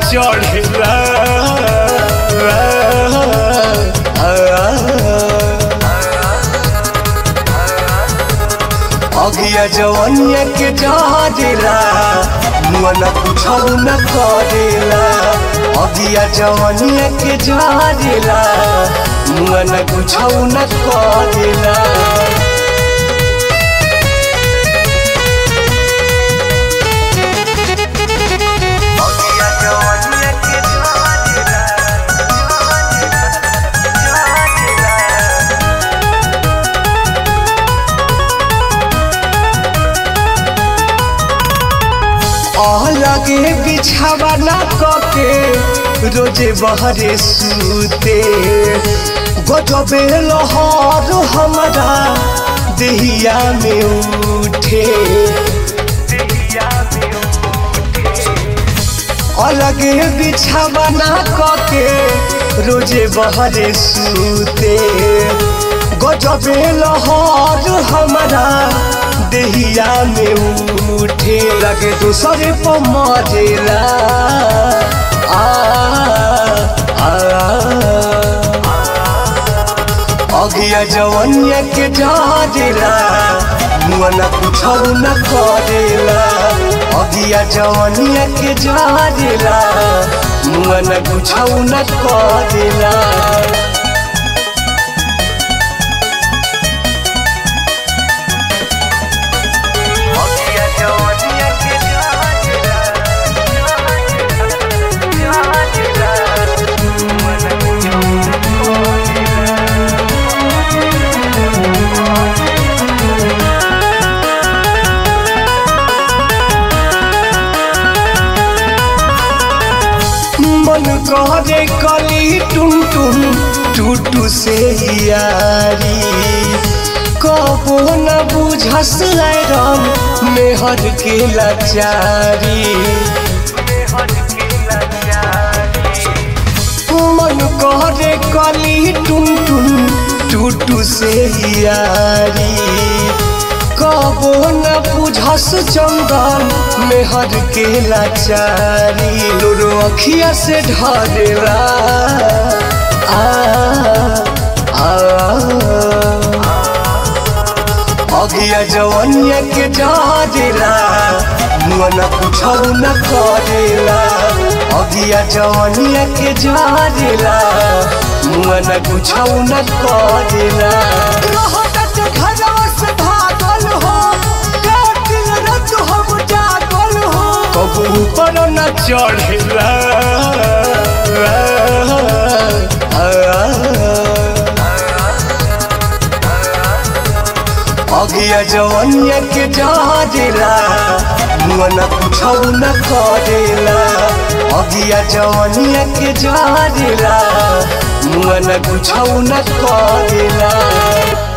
चढ़ेला अगिया जवनिया के जहरेला मुआ न कुछौ न करेला अगिया जवनिया के जहरेला मुआ न कुछौ न करेला लगे बिछावा ना कके रोजे बहरे सूते गजबे लहर हमारा देहिया में उठे अलगे बिछावा ना कके रोजे बहरे सूते गजबे लहर हमारा देहिया में उठे लगे दूसरे पर मरेला आ, आ, अगिया जवनिया के डरेला मुआ न कुछौ न करेला अगिया जवनिया के डरेला मुआ न कुछौ न करेला मन करे कली टुन टुन टूटू से यारी कबो न बुझस राम मेहर के लाचारी मन करे कली टुन टुन टूटू से यारी कबो न बुझस चंदन मेहर के लाचारी लोरो अखिया से ढरेला आ, आ, अगिया जवनिया के डरेला मुआ न कुछौ न करेला अगिया जवनिया के डरेला मुआ न कुछौ न करेला घरवा से भागल हो दिन रात हम जागल हो कबू पर न चढ़ेला अगिया जवनिया के डरेला मुआ न कुछौ न करेला अगिया जवनिया के डरेला मुआ न कुछौ न करेला